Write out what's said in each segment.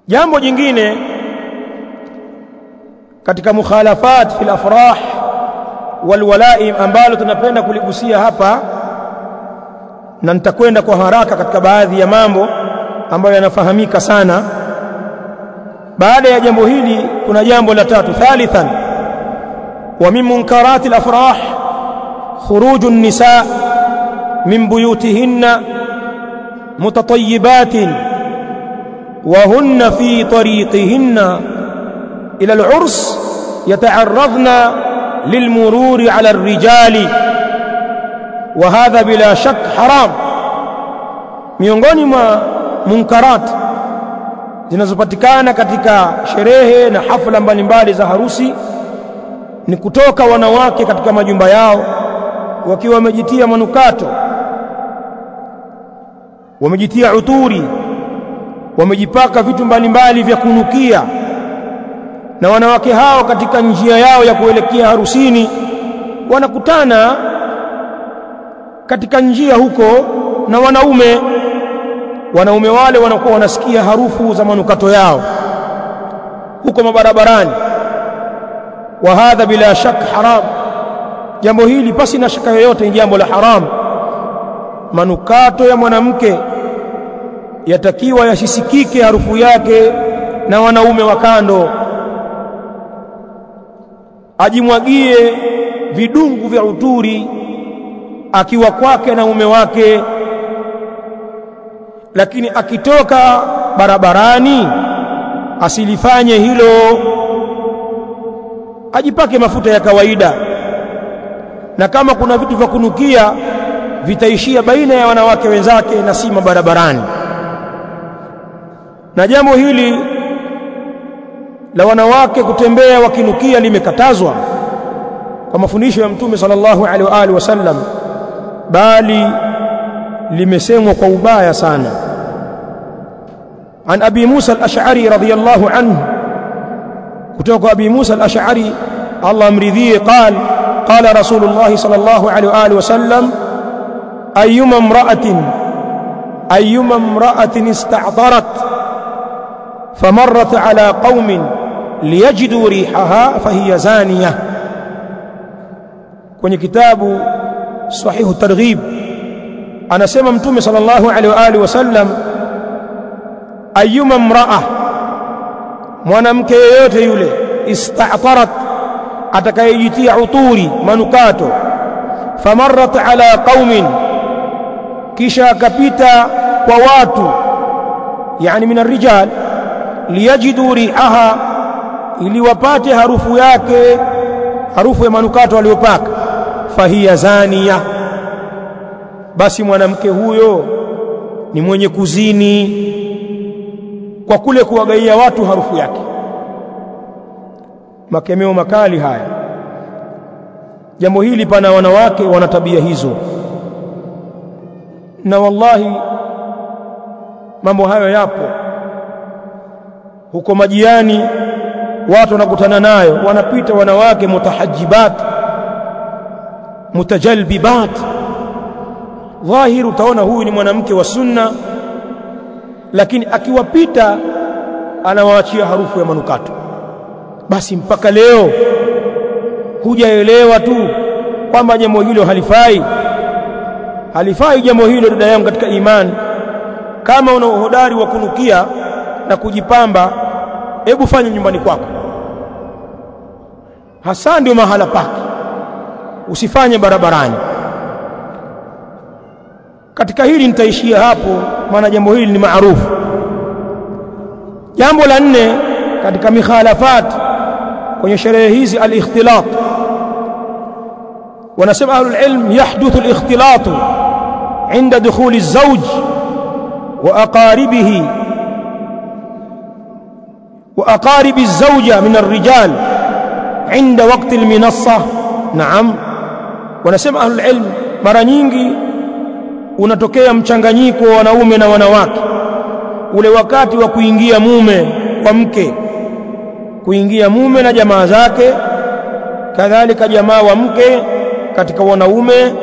jambo jingine katika mukhalafat fil afrah wal walaim ambalo tunapenda kuligusia hapa na nitakwenda kwa haraka katika baadhi ya mambo ambayo yanafahamika sana baada ya jambo hili kuna jambo la tatu thalithan wa min munkarati al afrah khuruju an-nisa min buyutihinna mutatayibatin وهن في طريقهن إلى العرس يتعرضن للمرور على الرجال وهذا بلا شك حرام miongoni mwa munkarat zinazopatikana katika sherehe na hafla mbalimbali za harusi ni kutoka wanawake katika majumba yao wakiwa wamejitia manukato wamejitia uturi wamejipaka vitu mbalimbali vya kunukia na wanawake hao katika njia yao ya kuelekea harusini wanakutana katika njia huko na wanaume wanaume wale wanakuwa wanasikia harufu za manukato yao huko mabarabarani wa hadha bila shak haram jambo hili pasi na shaka yoyote ni jambo la haram manukato ya mwanamke yatakiwa yasisikike harufu yake na wanaume wa kando ajimwagie vidungu vya uturi akiwa kwake na mume wake lakini akitoka barabarani asilifanye hilo ajipake mafuta ya kawaida na kama kuna vitu vya kunukia vitaishia baina ya wanawake wenzake na si barabarani na jambo hili la wanawake kutembea wakinukia limekatazwa kwa mafundisho ya mtume sallallahu alaihi wa alihi wasallam bali limesemwa kwa ubaya sana an abi Musa al-Ash'ari radhiyallahu anhu kutoka abi Musa al-Ash'ari Allah amridhie قال قال رسول الله صلى الله عليه واله وسلم ايما امراه ايما امراه استعطرت فمرت على قوم ليجدوا ريحها فهي زانيه kwenye kitabu sahihu targhib anasema mtume sallallahu alaihi wa alihi wasallam ayyuma mraa mwanamke yeyote yule ista'tarat atakayejitia uturi manukato famarrat ala qaumin kisha akapita kwa watu yani min arrijal liyajidu rihaha ili wapate harufu yake harufu ya manukato aliyopaka fahiya zania basi mwanamke huyo ni mwenye kuzini kwa kule kuwagaia watu harufu yake makemeo makali haya jambo hili pana wanawake wana tabia hizo na wallahi mambo hayo yapo huko majiani watu wanakutana nayo wanapita wanawake mutahajibat mutajalbibat dhahiri utaona huyu ni mwanamke wa sunna lakini akiwapita anawaachia harufu ya manukato basi mpaka leo hujaelewa tu kwamba jambo hilo halifai halifai jambo hilo dada yangu katika imani kama una uhodari wa kunukia na kujipamba hebu fanya nyumbani kwako hasa ndio mahala pake usifanye barabarani katika hili nitaishia hapo maana jambo hili ni maarufu jambo la nne katika mikhalafat kwenye sherehe hizi al-ikhtilat wanasema ahlul ilm yahduthu al-ikhtilat عند دخول الزوج وأقاربه وأقارب الزوجة من الرجال عند وقت المنصة نعم wanasema ahlul ilm mara nyingi unatokea mchanganyiko wa wanaume na wanawake ule wakati wa kuingia mume kwa mke kuingia mume na jamaa zake kadhalika jamaa wa mke katika wanaume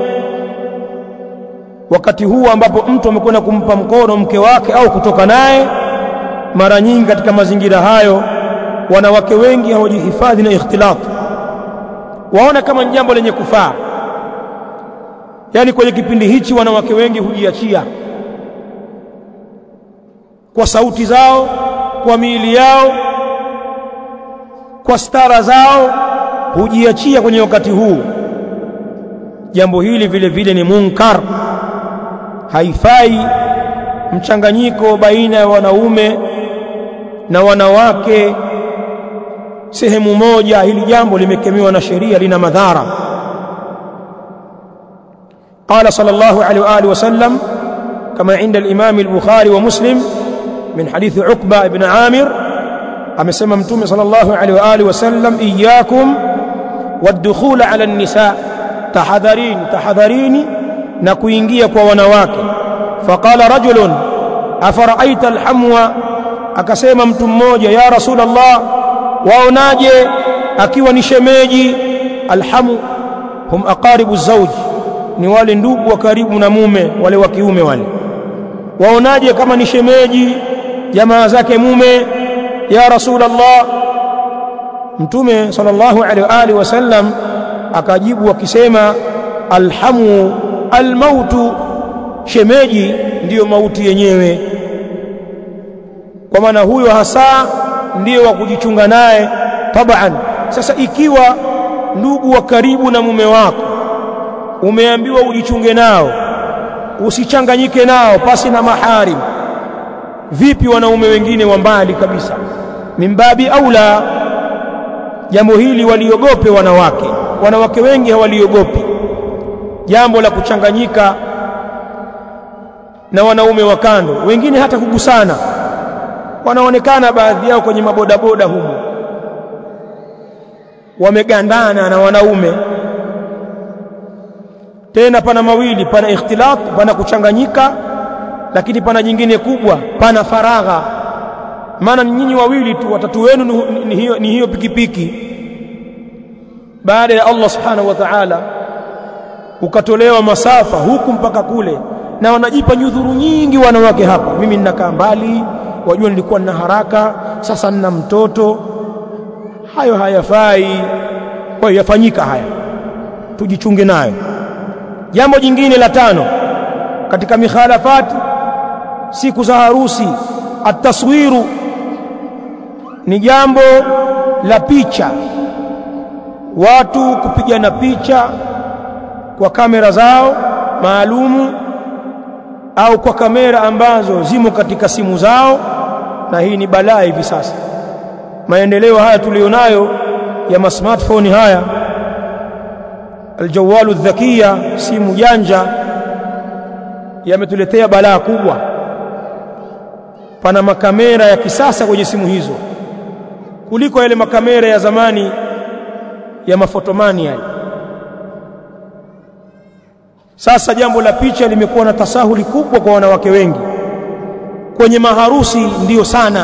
wakati huu ambapo mtu amekwenda kumpa mkono mke wake au kutoka naye mara nyingi katika mazingira hayo wanawake wengi hawajihifadhi na ikhtilat waona kama ni jambo lenye kufaa yaani kwenye kipindi hichi wanawake wengi hujiachia kwa sauti zao kwa miili yao kwa stara zao hujiachia kwenye wakati huu jambo hili vile vile ni munkar haifai mchanganyiko baina ya wanaume na wanawake sehemu moja hili jambo limekemewa na sheria lina madhara قال صلى الله عليه واله وسلم كما عند الامام البخاري ومسلم من حديث عقبه بن عامر amesema mtume sallallahu alaihi wa alihi wasallam iyyakum wadkhul ala an-nisa tahadharini tahadharini na kuingia kwa wanawake faqala rajulun afara'aita alhamwa akasema mtu mmoja ya rasulullah waonaje akiwa ni shemeji alhamu hum aqaribu zawj ni wale ndugu wa karibu na mume wale wa kiume wale waonaje kama ni shemeji jamaa zake mume ya rasulullah mtume sallallahu alaihi wa alihi wasallam akajibu akisema alhamu almautu shemeji ndiyo mauti yenyewe kwa maana huyo hasa ndiyo wa kujichunga naye taban sasa ikiwa ndugu wa karibu na mume wako umeambiwa ujichunge nao usichanganyike nao pasi na maharim vipi wanaume wengine wa mbali kabisa mimbabi aula jambo hili waliogope wanawake wanawake wengi hawaliogopi jambo la kuchanganyika na wanaume wa kando wengine hata kugusana wanaonekana baadhi yao kwenye mabodaboda humo wamegandana na wanaume tena pana mawili pana ikhtilat pana kuchanganyika lakini pana jingine kubwa pana faragha maana nyinyi wawili tu watatu wenu ni, ni hiyo, ni hiyo pikipiki baada ya Allah subhanahu wa ta'ala ukatolewa masafa huku mpaka kule na wanajipa nyudhuru nyingi wanawake hapa mimi ninakaa mbali wajua nilikuwa nina haraka sasa nina mtoto hayo hayafai kwa hiyo yafanyika haya tujichunge nayo jambo jingine la tano katika mikhalafati siku za harusi ataswiru ni jambo la picha watu kupigana picha kwa kamera zao maalumu au kwa kamera ambazo zimo katika simu zao na hii ni balaa hivi sasa maendeleo haya tulionayo ya masmartphone haya aljawalu dhakia simu janja yametuletea balaa kubwa pana makamera ya kisasa kwenye simu hizo kuliko yale makamera ya zamani ya mafotomani yale sasa jambo la picha limekuwa na tasahuli kubwa kwa wanawake wengi kwenye maharusi ndiyo sana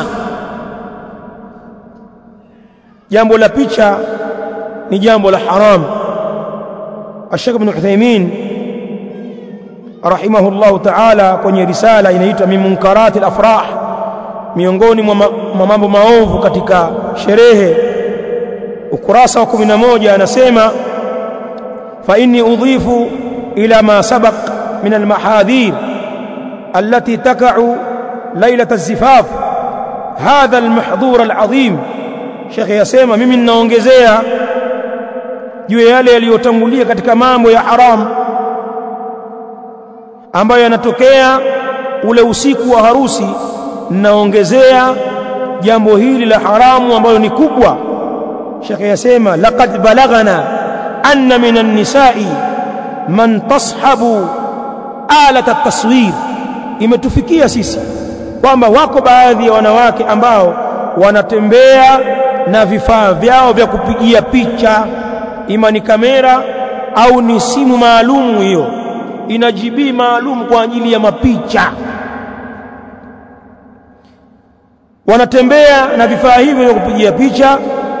jambo la picha ni jambo la haram Sheikh Ibn Uthaymeen rahimahullahu ta'ala kwenye risala inaitwa min munkarati al-afrah miongoni mwa mambo maovu katika sherehe ukurasa wa 11 anasema fa inni udhifu ila ma sabaq min al-mahadhir allati taka'u ليلة الزفاف هذا المحظور العظيم Sheikh yasema mimi ninaongezea juu ya yale yaliyotangulia katika mambo ya haram ambayo yanatokea ule usiku wa harusi ninaongezea jambo hili la haramu ambalo ni kubwa Sheikh yasema laqad balagana anna minan nisa'i man tashabu alat at-taswir imetufikia sisi kwamba wako baadhi ya wanawake ambao wanatembea na vifaa vyao vya kupigia picha ima ni kamera au ni simu maalumu hiyo ina GB maalum kwa ajili ya mapicha wanatembea na vifaa hivyo vya kupigia picha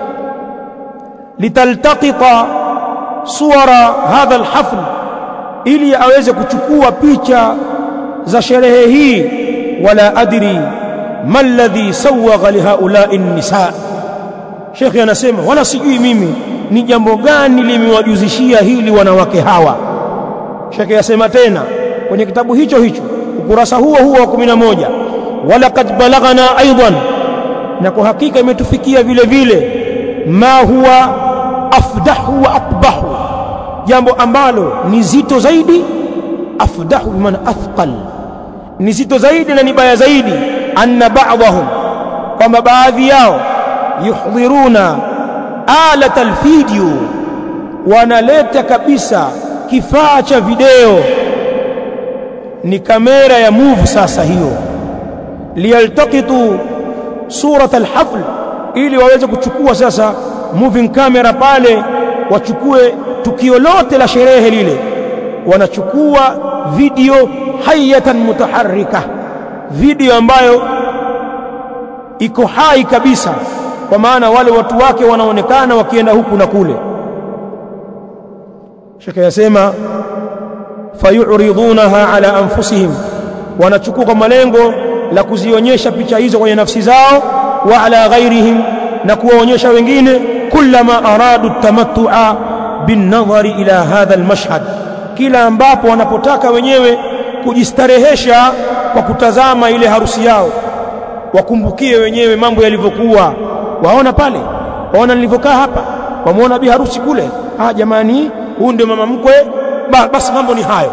litaltaqita suwara hadha alhafl ili aweze kuchukua picha za sherehe hii wala adri ma alladhi sawagha lihaulai nisa shekhe anasema wala sijui mimi ni jambo gani limewajuzishia hili wanawake hawa shekhe asema tena kwenye kitabu hicho hicho ukurasa huo huo wa 11 walaqad balaghana aidan na kwa hakika imetufikia vile vile ma huwa afdahu wa aqbahu jambo ambalo ni zito zaidi afdahu bimaana athqal ni zito zaidi na ni baya zaidi anna ba'dahum kwamba baadhi yao yuhdhiruna alata alvideo wanaleta kabisa kifaa cha video ni kamera ya move sasa hiyo liyaltaqitu surat alhafl ili waweze kuchukua sasa moving camera pale wachukue tukio lote la sherehe lile wanachukua video hayatan mutaharrika video ambayo iko hai kabisa kwa maana wale watu wake wanaonekana wakienda huku na kule shaka yasema fayuridhunaha ala anfusihim wanachukua kwa malengo la kuzionyesha picha hizo kwenye nafsi zao wa ala ghairihim na kuwaonyesha wengine kullama aradu tamattu'a binnadhari ila hadha almashhad kila ambapo wanapotaka wenyewe kujistarehesha kwa kutazama ile harusi yao wakumbukie wenyewe mambo yalivyokuwa waona pale waona nilivyokaa hapa wamuona bi harusi kule ah jamani huyu ndio mama mkwe ba, basi mambo ni hayo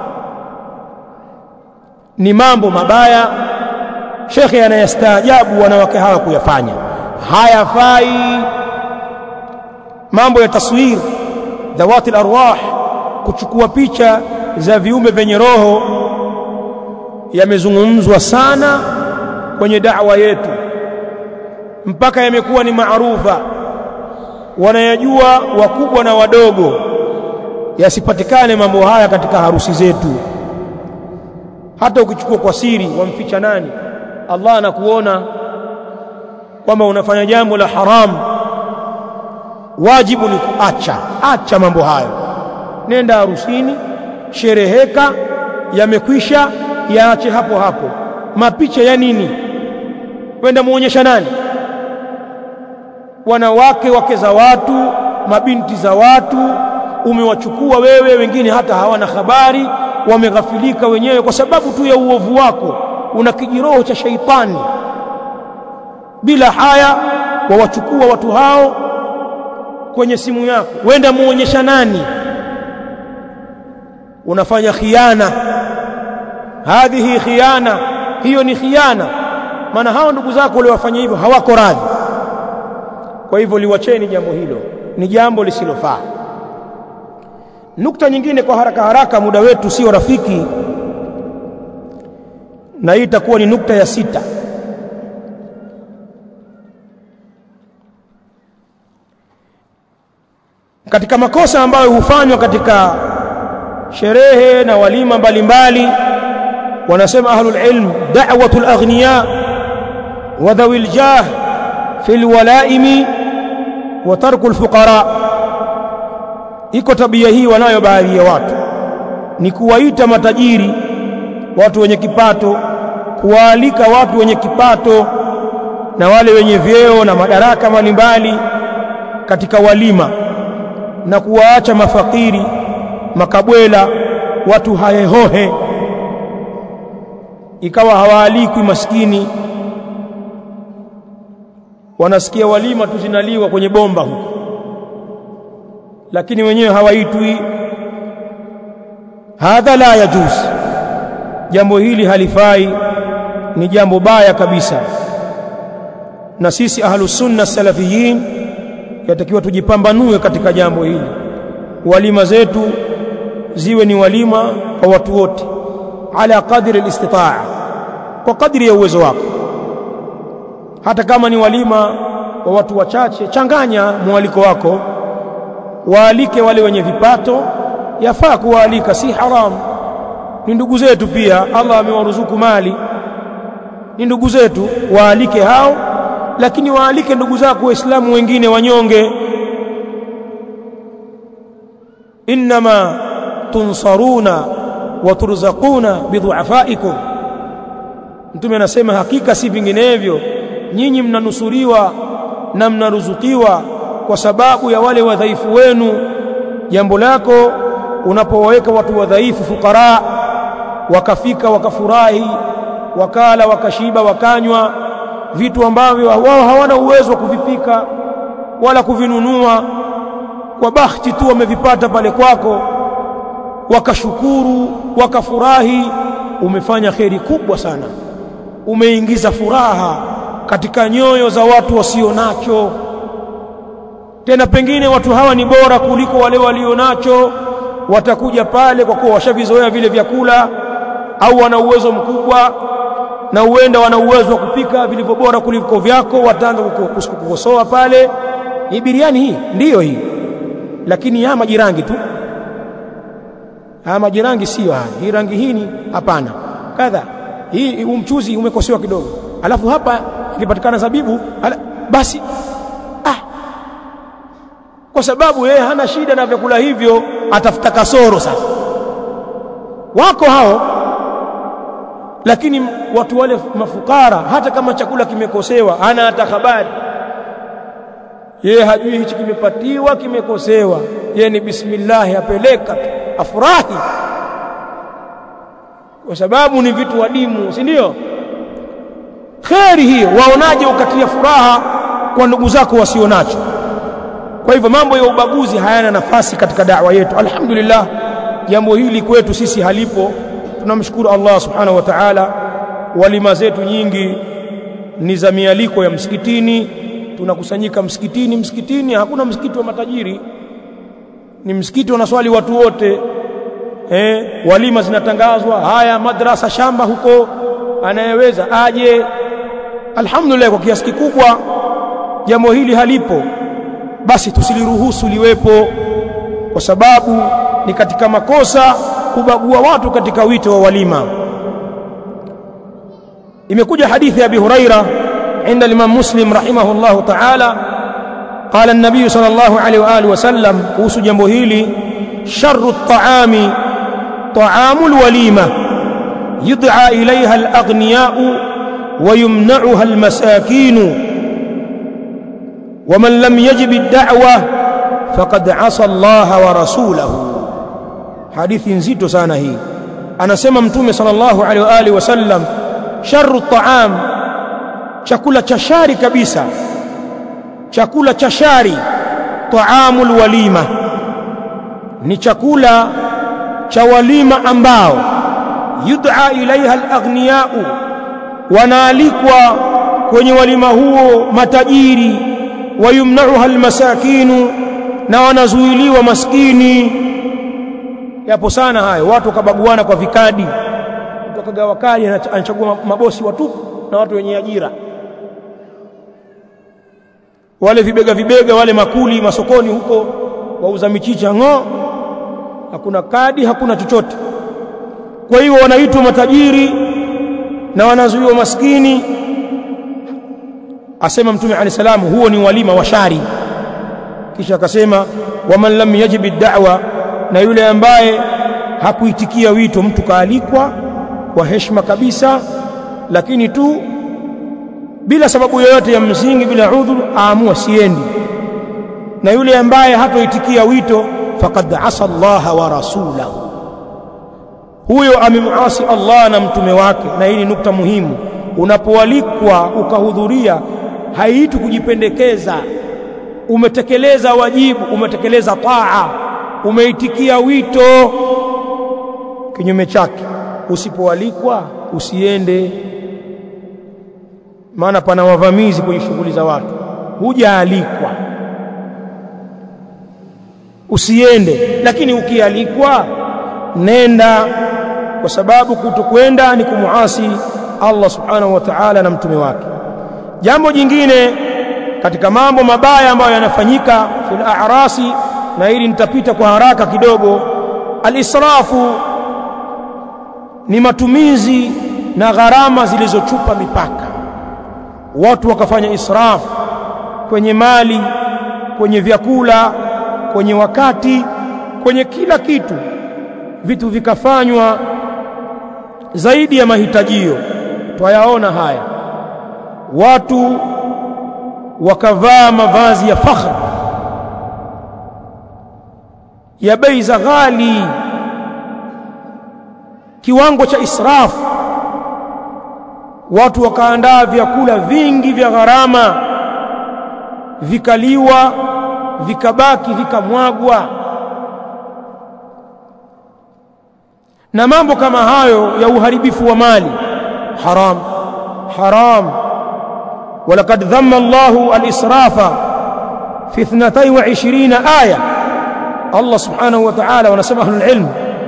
ni mambo mabaya shekhe anayastaajabu wanawake hawa kuyafanya hayafai mambo ya taswir dhawati arwah kuchukua picha za viumbe vyenye roho yamezungumzwa sana kwenye da'wa yetu mpaka yamekuwa ni maarufa wanayajua wakubwa na wadogo yasipatikane mambo haya katika harusi zetu hata ukichukua kwa siri wamficha nani Allah anakuona kwamba unafanya jambo la haramu wajibu ni kuacha acha mambo hayo nenda harusini shereheka yamekwisha yaache hapo hapo mapicha ya nini wenda muonyesha nani wanawake wake za watu mabinti za watu umewachukua wewe wengine hata hawana habari wameghafilika wenyewe kwa sababu tu ya uovu wako una kijiroho cha shaitani bila haya wawachukua watu hao kwenye simu yako wenda muonyesha nani unafanya khiana hadhihi khiana hiyo ni khiana maana hao ndugu zako waliowafanya hivyo hawako radhi kwa hivyo liwacheni jambo hilo ni jambo lisilofaa nukta nyingine kwa haraka haraka muda wetu sio rafiki na hii itakuwa ni nukta ya sita katika makosa ambayo hufanywa katika sherehe na walima mbalimbali wanasema ahlul ilm da'watul aghniya wa dhawil jah fil walaimi wa tarkul fuqara iko tabia hii wanayo baadhi ya watu ni kuwaita matajiri watu wenye kipato kuwaalika watu wenye kipato na wale wenye vyeo na madaraka mbalimbali katika walima na kuwaacha mafakiri makabwela watu haehohe ikawa hawaalikwi maskini wanasikia walima tu zinaliwa kwenye bomba huko lakini wenyewe hawaitwi hadha la yajuz jambo hili halifai ni jambo baya kabisa na sisi ahlus sunna salafiyin yatakiwa tujipambanue katika jambo hili walima zetu ziwe ni walima kwa watu wote ala qadri alistitaa kwa kadri ya uwezo wako hata kama ni walima wa watu wachache changanya mwaliko wako waalike wale wenye vipato yafaa kuwaalika si haramu ni ndugu zetu pia Allah amewaruzuku mali ni ndugu zetu waalike hao lakini waalike ndugu zako waislamu wengine wanyonge inma tunsaruna wa turzaquna bidhuafaikum mtume anasema hakika si vinginevyo nyinyi mnanusuriwa na mnaruzukiwa kwa sababu ya wale wadhaifu wenu jambo lako unapowaweka watu wadhaifu fukara wakafika wakafurahi wakala wakashiba wakanywa vitu ambavyo wao hawana uwezo wa kuvipika wala kuvinunua kwa bahati tu wamevipata pale kwako wakashukuru wakafurahi umefanya kheri kubwa sana umeingiza furaha katika nyoyo za watu wasio nacho tena pengine watu hawa ni bora kuliko wale walio nacho watakuja pale kwa kuwa washavizoea vile vyakula au wana uwezo mkubwa na huenda wana uwezo wa kupika vilivyo bora kuliko vyako wataanza kukosoa pale ni biriani hii ndiyo hii lakini ya majirangi tu haya majirangi sio haya hii rangi hii ni hapana kadha hii umchuzi umekosewa kidogo alafu hapa ikipatikana zabibu ala, basi ah kwa sababu yeye hana shida na vyakula hivyo atafuta kasoro sasa wako hao lakini watu wale mafukara hata kama chakula kimekosewa hana hata habari yeye hajui hichi kimepatiwa kimekosewa yeye ni bismillah apeleka afurahi kwa sababu ni vitu wadimu si ndio kheri hiyo waonaje ukatia furaha kwa ndugu zako wasionacho kwa hivyo mambo ya ubaguzi hayana nafasi katika da'wa yetu alhamdulillah jambo hili kwetu sisi halipo tunamshukuru Allah subhanahu wa ta'ala walima zetu nyingi ni za mialiko ya msikitini tunakusanyika msikitini msikitini hakuna msikiti wa matajiri ni msikiti wanaswali watu wote eh walima zinatangazwa haya madrasa shamba huko anayeweza aje alhamdulillah kwa kiasi kikubwa jambo hili halipo basi tusiliruhusu liwepo kwa sababu ni katika makosa kubagua watu katika wito wa walima imekuja hadithi ya Abi Huraira عند الإمام مسلم رحمه الله تعالى قال النبي صلى الله عليه وآله وسلم كوس جنبهيلي شر الطعام طعام الوليمة يدعى إليها الأغنياء ويمنعها المساكين ومن لم يجب الدعوة فقد عصى الله ورسوله حديث نزيد سانه أنا سمى متومي صلى الله عليه وآله وسلم شر الطعام chakula cha shari kabisa chakula cha shari taamul walima ni chakula cha walima ambao yud'a ilaiha alaghniyau wanaalikwa kwenye walima huo matajiri wayumnauha almasakinu na wanazuiliwa maskini yapo sana hayo watu wakabaguana kwa vikadi mtu akagawa kadi anachagua mabosi watupu na watu wenye ajira wale vibega vibega wale makuli masokoni huko wauza michicha ng'o hakuna kadi hakuna chochote kwa hiyo wanaitwa matajiri na wanazuiwa maskini asema mtume alayhi salamu huo ni walima wa shari kisha akasema waman lam yajibi da'wa na yule ambaye hakuitikia wito mtu kaalikwa kwa heshima kabisa lakini tu bila sababu yoyote ya msingi bila udhur aamua siendi na yule ambaye hatoitikia wito faqad asa Allah wa rasulahu huyo amemuasi Allah na mtume wake na hii ni nukta muhimu unapoalikwa ukahudhuria haitu kujipendekeza umetekeleza wajibu umetekeleza taa umeitikia wito kinyume chake usipoalikwa usiende maana pana wavamizi kwenye shughuli za watu hujaalikwa usiende lakini ukialikwa nenda kwa sababu kutokwenda ni kumuasi Allah subhanahu wa ta'ala na mtume wake jambo jingine katika mambo mabaya ambayo yanafanyika fil a'rasi na hili nitapita kwa haraka kidogo al-israfu ni matumizi na gharama zilizochupa mipaka watu wakafanya israf kwenye mali kwenye vyakula kwenye wakati kwenye kila kitu vitu vikafanywa zaidi ya mahitajio twayaona haya watu wakavaa mavazi ya fakhr ya bei za ghali kiwango cha israfu watu wakaandaa vyakula vingi vya gharama vikaliwa vikabaki vikamwagwa na mambo kama hayo ya uharibifu wa mali haram haram ولقد ذم الله الإسراف في 22 آية الله سبحانه وتعالى ونسمى أهل العلم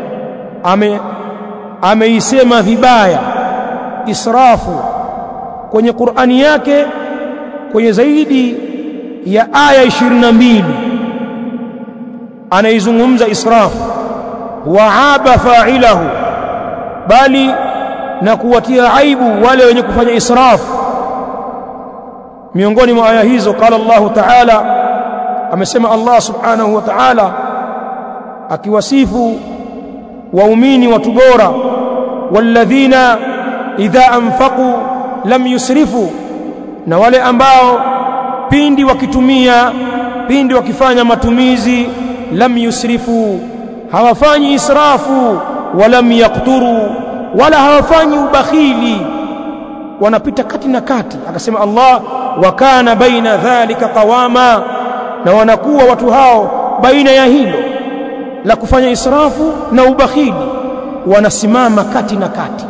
ameisema vibaya israfu kwenye Qur'ani yake kwenye zaidi ya aya 22 anaizungumza israfu waaba fa'ilahu bali na kuwatia aibu wale wenye kufanya israfu miongoni mwa aya hizo qala Allah ta'ala amesema Allah subhanahu wa ta'ala akiwasifu waumini watu bora walladhina idha anfaqu lam yusrifu na wale ambao pindi wakitumia pindi wakifanya matumizi lam yusrifu hawafanyi israfu walam yakturu wala hawafanyi ubakhili wanapita kati na kati akasema Allah wa kana baina dhalika qawama na wanakuwa watu hao baina ya hilo la kufanya israfu na ubakhili wanasimama kati na kati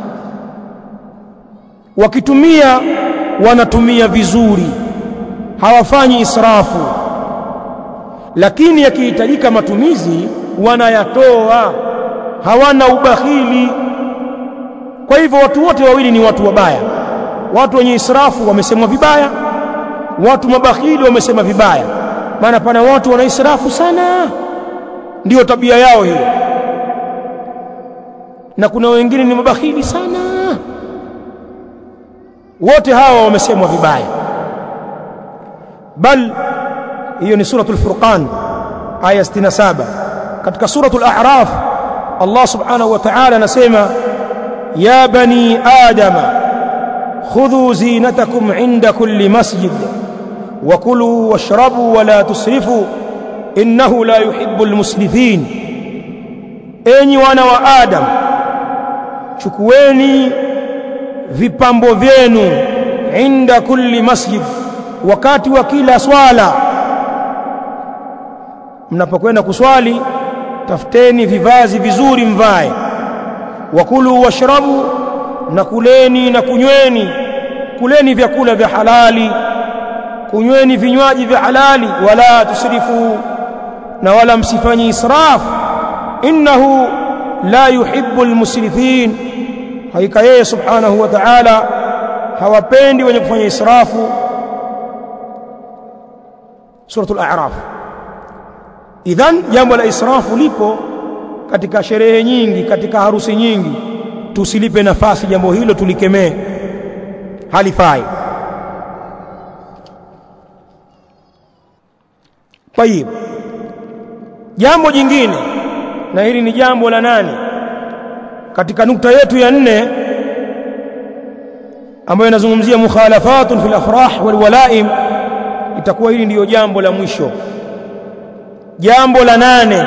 wakitumia wanatumia vizuri hawafanyi israfu lakini yakihitajika matumizi wanayatoa hawana ubakhili kwa hivyo watu wote wawili ni watu wabaya watu wenye israfu wamesemwa vibaya watu mabakhili wamesema vibaya maana pana watu wana israfu sana ndiyo tabia yao hiyo na kuna wengine ni mabakhili sana wote hawa wamesemwa vibaya bal hiyo ni suratul furqan aya 67 katika suratul a'raf Allah subhanahu wa ta'ala anasema ya bani adama khudhu zinatakum inda kulli masjid wa kulu washrabu wa la tusrifu innahu la yuhibbul musrifin enyi wana wa adam chukueni vipambo vyenu inda kulli masjid wakati wa kila swala mnapokwenda kuswali tafuteni vivazi vizuri mvae wakulu washrabu na kuleni na kunyweni kuleni vyakula vya halali kunyweni vinywaji vya halali wala tusrifu na wala msifanyi israf innahu la yuhibbu almusrifin hakika yeye subhanahu wa ta'ala hawapendi wenye kufanya israfu suratul a'raf idhan jambo la israfu lipo katika sherehe nyingi katika harusi nyingi tusilipe nafasi jambo hilo tulikemee halifai tayib jambo jingine na hili ni jambo la nane katika nukta yetu ya nne ambayo inazungumzia mukhalafatun fil afrah wal walaim itakuwa hili ndiyo jambo la mwisho jambo la nane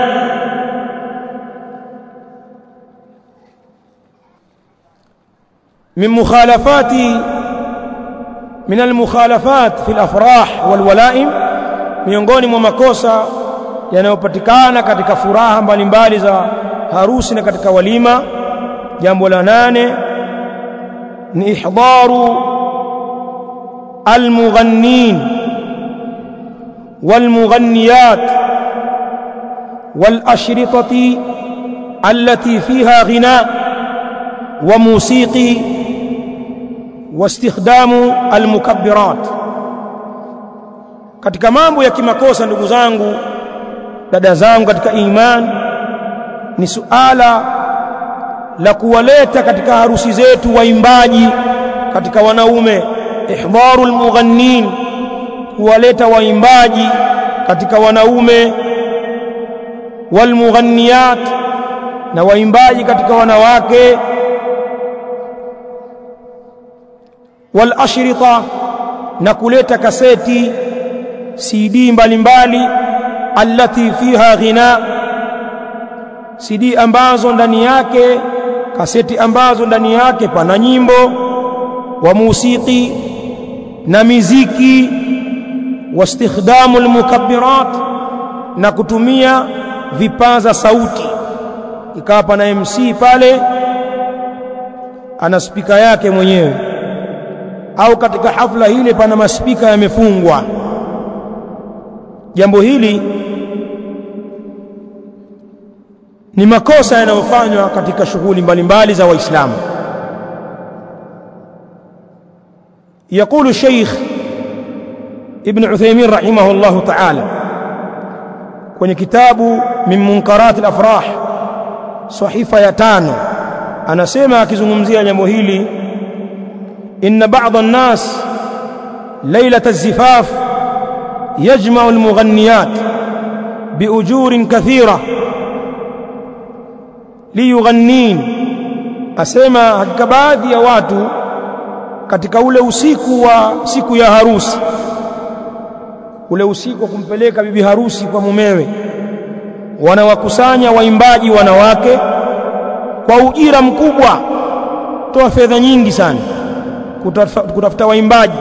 من مخالفات من المخالفات في الافراح والولائم miongoni mwa makosa yanayopatikana katika furaha mbalimbali za harusi na katika walima jambo la nane ni ihdharu almughannin walmughanniyat والاشرطه التي فيها غناء وموسيقي واستخدام المكبرات katika mambo ya kimakosa ndugu zangu dada zangu katika iman ni suala la kuwaleta katika harusi zetu waimbaji katika wanaume ihdharu almughannin kuwaleta waimbaji katika wanaume walmughanniyat na waimbaji katika wanawake wal ashrita na kuleta kaseti CD mbalimbali allati fiha ghina CD ambazo ndani yake kaseti ambazo ndani yake pana nyimbo wa musiki na miziki واستخدام المكبرات na kutumia vipaza sauti ikawa pana MC pale ana spika yake mwenyewe au katika hafla hile pana maspika yamefungwa jambo hili ni makosa yanayofanywa katika shughuli mbalimbali za waislamu يقول الشيخ ابن عثيمين رحمه الله تعالى kwenye kitabu min munkarat al-afrah sahifa ya tano anasema akizungumzia jambo hili inna ba'd an-nas laylat az-zifaf yajma'u al-mughanniyat biujurin kathira liyughannin asema hakika baadhi ya watu katika ule usiku wa siku ya harusi ule usiku wa kumpeleka bibi harusi kwa mumewe wanawakusanya waimbaji wanawake kwa ujira mkubwa toa fedha nyingi sana kutafuta waimbaji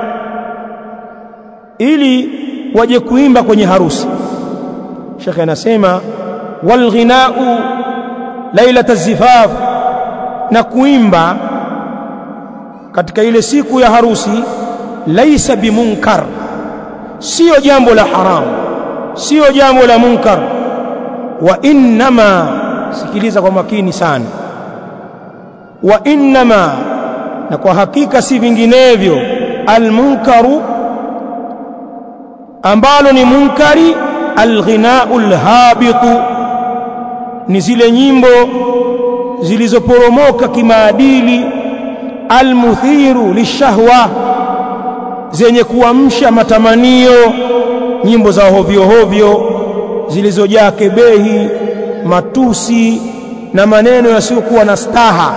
ili waje kuimba kwenye harusi Sheikh anasema wal ghina'u lailat az-zifaf na kuimba katika ile siku ya harusi laisa bimunkar sio jambo la haramu sio jambo la munkar wa innama sikiliza kwa makini sana wa innama na kwa hakika si vinginevyo almunkaru ambalo ni munkari alghinau lhabitu ni zile nyimbo zilizoporomoka kimaadili almuthiru lishahwa zenye kuamsha matamanio nyimbo za hovyo hovyo zilizojaa kebehi matusi na maneno yasiyokuwa na staha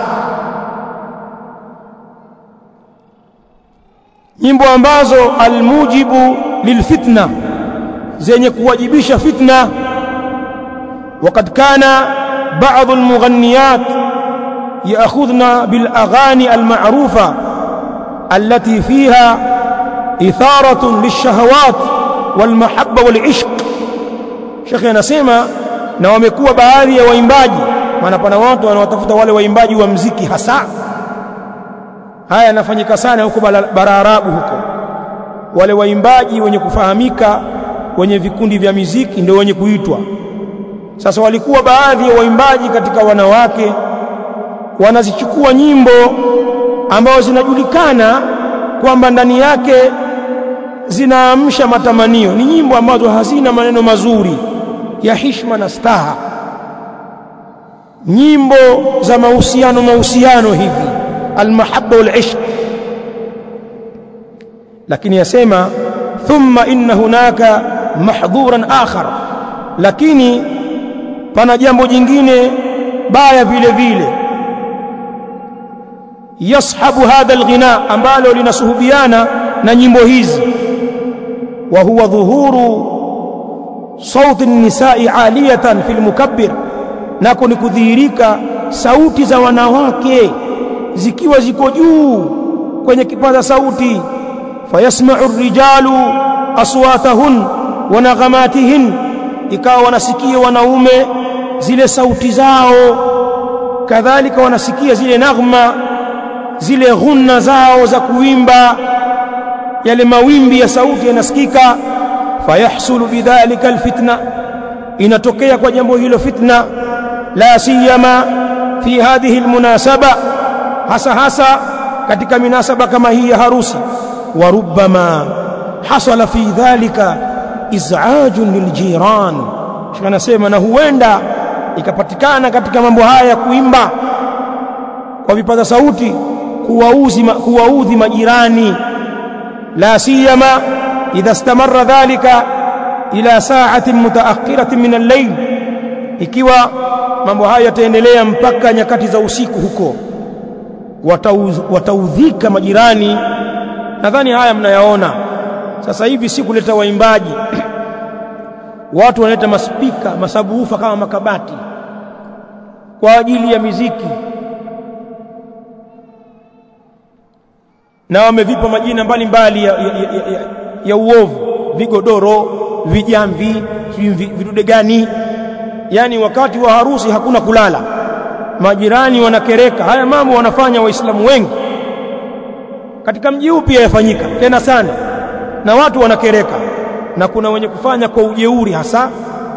nyimbo ambazo almujibu lilfitna zenye kuwajibisha fitna وقد كان بعض المغنيات يأخذن بالأغاني المعروفة التي فيها إثارة للشهوات والمحبة والعشق شيخ anasema na wamekuwa baadhi ya waimbaji maana pana watu wanaotafuta wale waimbaji wa mziki hasa haya yanafanyika sana huko bara Arabu huko wale waimbaji wenye kufahamika wenye vikundi vya miziki ndio wenye kuitwa sasa walikuwa baadhi ya waimbaji katika wanawake wanazichukua nyimbo ambazo zinajulikana kwamba ndani yake zinaamsha matamanio ni nyimbo ambazo hazina maneno mazuri ya hishma na staha nyimbo za mahusiano mahusiano hivi almahabba walishq lakini yasema thumma inna hunaka mahdhuran akhar lakini pana jambo jingine baya vile vile yashabu hadha alghina ambalo linasuhubiana na nyimbo hizi wa huwa dhuhuru sauti nisai aliyatan fil mukabbir nako ni kudhihirika sauti za wanawake zikiwa ziko juu kwenye kipaza sauti fayasma'u rijalu aswatahun wa naghamatihin ikawa wanasikia wanaume zile sauti zao kadhalika wanasikia zile naghma zile ghunna zao za kuimba yale mawimbi ya sauti yanasikika fayahsulu bidhalika alfitna inatokea kwa jambo hilo fitna la siyama fi hadhihi almunasaba hasa hasa katika minasaba kama hii ya harusi wa rubbama hasala fi dhalika iz'ajun liljiran anasema na huenda ikapatikana katika mambo haya ya kuimba kwa vipaza sauti kuwauzi kuwaudhi majirani la siyama idha istamarra dhalika ila sa'atin mutaakhiratin min al-layl ikiwa mambo haya yataendelea mpaka nyakati za usiku huko watauz, wataudhika majirani nadhani haya mnayaona sasa hivi si kuleta waimbaji watu wanaleta maspika masabuufa kama makabati kwa ajili ya miziki na wamevipa majina mbalimbali ya, ya, ya, ya, ya uovu vigodoro vijamvi vidude gani yani wakati wa harusi hakuna kulala majirani wanakereka haya mambo wanafanya waislamu wengi katika mji huu pia yafanyika tena sana na watu wanakereka na kuna wenye kufanya kwa ujeuri hasa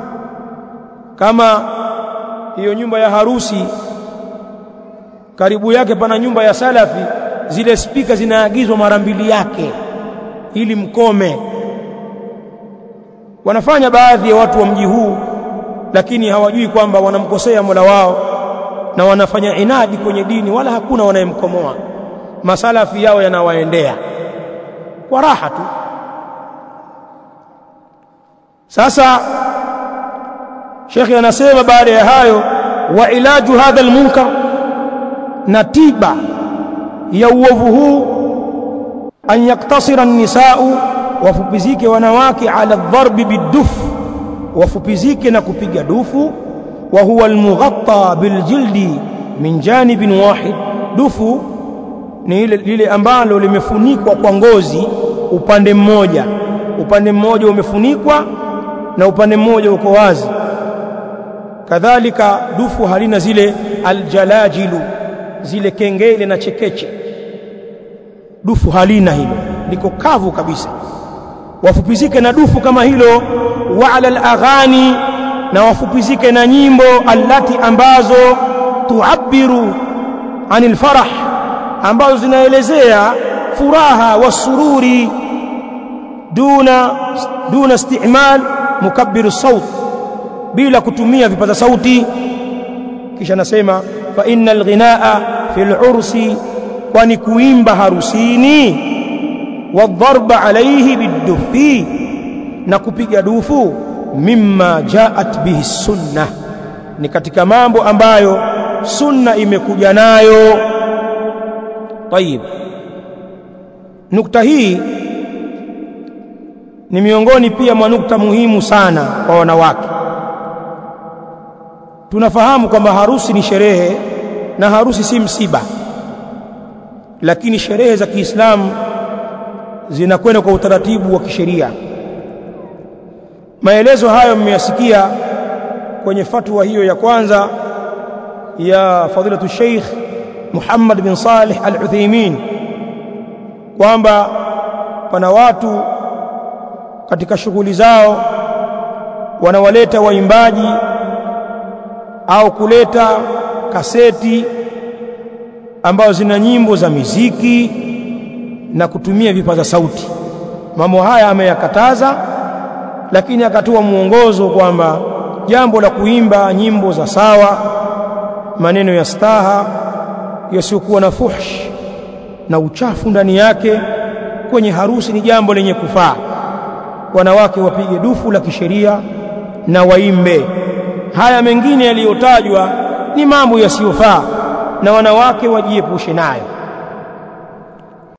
kama hiyo nyumba ya harusi karibu yake pana nyumba ya salafi zile spika zinaagizwa mara mbili yake ili mkome wanafanya baadhi ya watu wa mji huu lakini hawajui kwamba wanamkosea Mola wao na wanafanya inadi kwenye dini wala hakuna wanayemkomoa masalafi yao yanawaendea kwa raha tu sasa Sheikh anasema baada ya hayo wa ilaju hadha almunkar na tiba ya uovu huu an yaktasira an-nisa'u wafupizike wanawake ala dharbi biduf wafupizike na kupiga dufu wa huwa almughatta biljildi min janibin wahid dufu ni ile lile ambalo limefunikwa kwa ngozi upande mmoja upande mmoja umefunikwa na upande mmoja uko wazi kadhalika dufu halina zile aljalajilu zile kengele na chekeche dufu halina hilo liko kavu kabisa wafupizike na dufu kama hilo wa ala alaghani na wafupizike na nyimbo allati ambazo tuabiru anil farah ambazo zinaelezea furaha wasururi duna duna istimal mukabbiru saut bila kutumia vipaza sauti kisha nasema fa innal ghinaa fil ursi kwani kuimba harusini wadharba alayhi bidufi na kupiga dufu mimma jaat bihi sunna ni katika mambo ambayo sunna imekuja nayo tayib nukta hii ni miongoni pia mwa nukta muhimu sana kwa wanawake tunafahamu kwamba harusi ni sherehe na harusi si msiba lakini sherehe za Kiislamu zinakwenda kwa utaratibu wa kisheria maelezo hayo mmeyasikia kwenye fatwa hiyo ya kwanza ya fadilatu Sheikh Muhammad bin Salih Al-Uthaymeen kwamba pana watu katika shughuli zao wanawaleta waimbaji au kuleta kaseti ambazo zina nyimbo za miziki na kutumia vipaza sauti mambo haya ameyakataza lakini akatoa mwongozo kwamba jambo la kuimba nyimbo za sawa maneno ya staha yasiyokuwa na fuhsh na uchafu ndani yake kwenye harusi ni jambo lenye kufaa wanawake wapige dufu la kisheria na waimbe haya mengine yaliyotajwa ni mambo yasiyofaa na wanawake wajiepushe nayo